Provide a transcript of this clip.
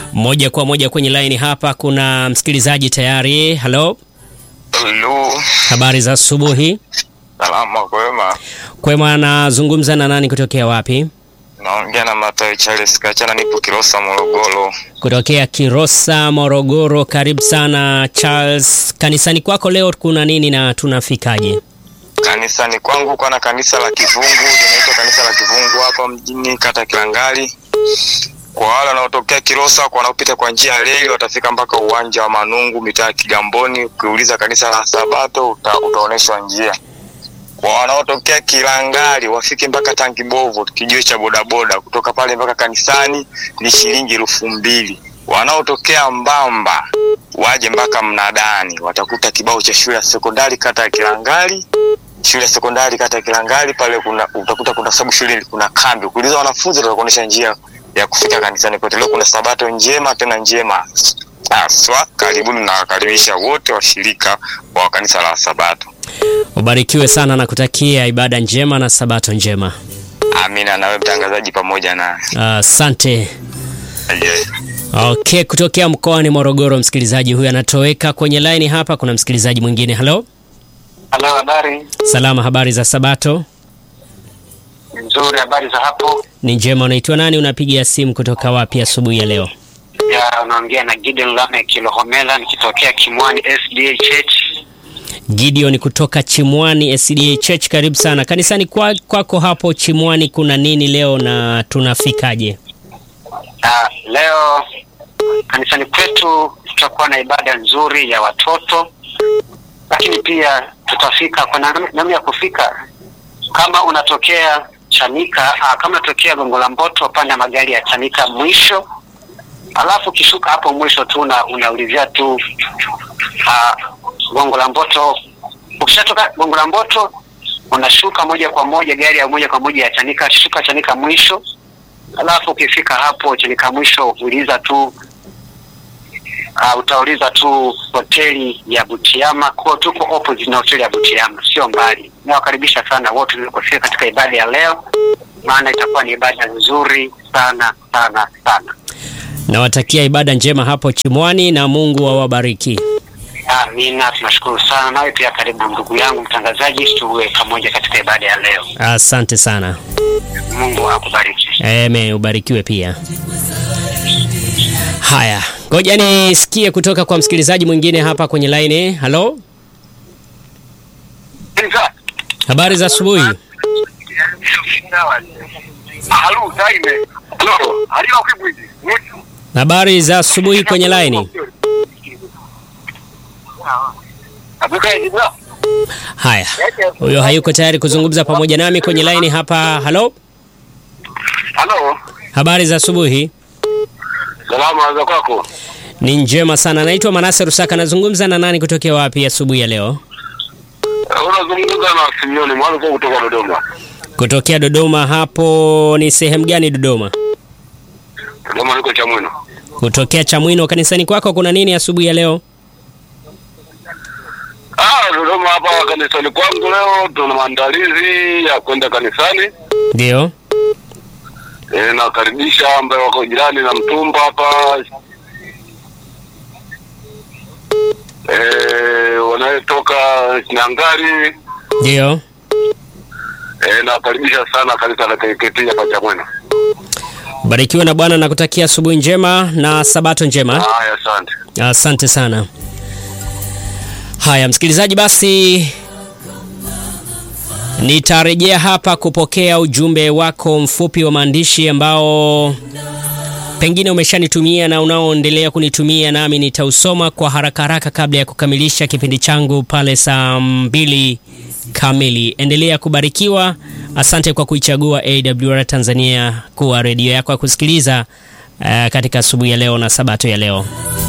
Moja kwa moja kwenye line hapa kuna msikilizaji tayari. Halo, Halo, habari za asubuhi. salama kwema. Kwema, anazungumza na nani kutokea wapi? Naongea na Matayo Charles Kachana, nipo Kilosa, Morogoro. Kutokea Kilosa, Morogoro. Karibu sana Charles. Kanisani kwako leo kuna nini na tunafikaje? Kanisani kwangu kuna kanisa la Kivungu, linaitwa kanisa la Kivungu hapa mjini kata Kilangali. Kwa wale wanaotokea Kilosa, kwa wanaopita kwa njia ya reli watafika mpaka uwanja wa Manungu, mitaa ya Kigamboni. Ukiuliza kanisa la Sabato uta, utaonyeshwa njia. Kwa wanaotokea Kilangali wafike mpaka Tanki Bovu, kijiwe cha bodaboda. Kutoka pale mpaka kanisani ni shilingi elfu mbili. Wanaotokea Mbamba waje mpaka Mnadani, watakuta kibao cha shule ya sekondari kata ya Kilangali shule ya sekondari kata ya Kilangali pale kuna utakuta kuna sababu shule kuna kambi. Ukiuliza wanafunzi watakuonyesha njia ya kufika kanisani kote. Leo kuna sabato njema tena njema aswa. Karibuni na wakaribisha wote washirika wa kanisa la Sabato. Ubarikiwe sana na kutakia ibada njema na sabato njema. Amina. Nawe mtangazaji pamoja na Asante. yeah. Okay, kutokea mkoani Morogoro, msikilizaji huyu anatoweka kwenye line hapa. Kuna msikilizaji mwingine. Halo, Halo, habari salama, habari za sabato? nzuri. Habari za hapo? Ni njema. Unaitwa nani? Unapiga simu kutoka wapi asubuhi ya leo? Ya, unaongea na Gideon Lame Kilohomela nikitokea Kimwani SDA Church. Gideon kutoka Chimwani SDA Church, karibu sana kanisani kwa- kwako hapo Chimwani. Kuna nini leo na tunafikaje? Ah, leo kanisani kwetu tutakuwa na ibada nzuri ya watoto, lakini pia tutafika kwa nam- namna ya kufika. Kama unatokea Chanika, ah, kama unatokea Gongo la Mboto, panda magari ya Chanika mwisho, alafu ukishuka hapo mwisho tu una, unaulizia tu ah, Gongo la Mboto. Ukishatoka Gongo la Mboto unashuka moja kwa moja gari ya moja kwa moja ya Chanika, shuka Chanika mwisho alafu ukifika hapo Chanika mwisho uliza tu uh, utauliza tu hoteli ya Butiama. Kwa tuko opposite na hoteli ya Butiama, sio mbali. Nawakaribisha sana wote kufika katika ibada ya leo, maana itakuwa ni ibada nzuri sana sana sana. Nawatakia ibada njema hapo Chimwani na Mungu awabariki. Amina, tunashukuru sana. Nawe pia karibu ndugu yangu mtangazaji, tuwe pamoja katika ibada ya leo. Asante sana. Mungu akubariki. Amen, ubarikiwe pia. Haya, ngoja nisikie kutoka kwa msikilizaji mwingine hapa kwenye line. Halo, habari za asubuhi. Halo, Daime. Halo, hali yako vipi? Habari za asubuhi kwenye line. Haya, huyo hayuko tayari kuzungumza pamoja nami kwenye line hapa. Halo, Halo, habari za asubuhi. salama za kwako? Ni njema sana. Naitwa Manase Rusaka. Nazungumza na nani kutokea wapi asubuhi ya leo? Unazungumza na Simioni mwanzo kutoka Dodoma. Kutokea Dodoma. Hapo ni sehemu gani Dodoma? Dodoma niko Chamwino. Kutokea Chamwino. Kanisani kwako kuna nini asubuhi ya leo? Ah, Dodoma hapa kanisani kwangu leo tuna maandalizi ya kwenda kanisani. Ndio. E, nawakaribisha ambaye wako jirani na Mtumba hapa. E, wanayotoka Nyangari. Ndio. E, nawakaribisha sana kanisa la KKT hapa Chamwino. Barikiwa na Bwana na kutakia asubuhi njema na sabato njema. Haya, asante. Asante sana. Haya, msikilizaji, basi nitarejea hapa kupokea ujumbe wako mfupi wa maandishi ambao pengine umeshanitumia na unaoendelea kunitumia, nami nitausoma kwa haraka haraka kabla ya kukamilisha kipindi changu pale saa mbili kamili. Endelea kubarikiwa. Asante kwa kuichagua AWR Tanzania kuwa redio yako ya kusikiliza uh, katika asubuhi ya leo na sabato ya leo.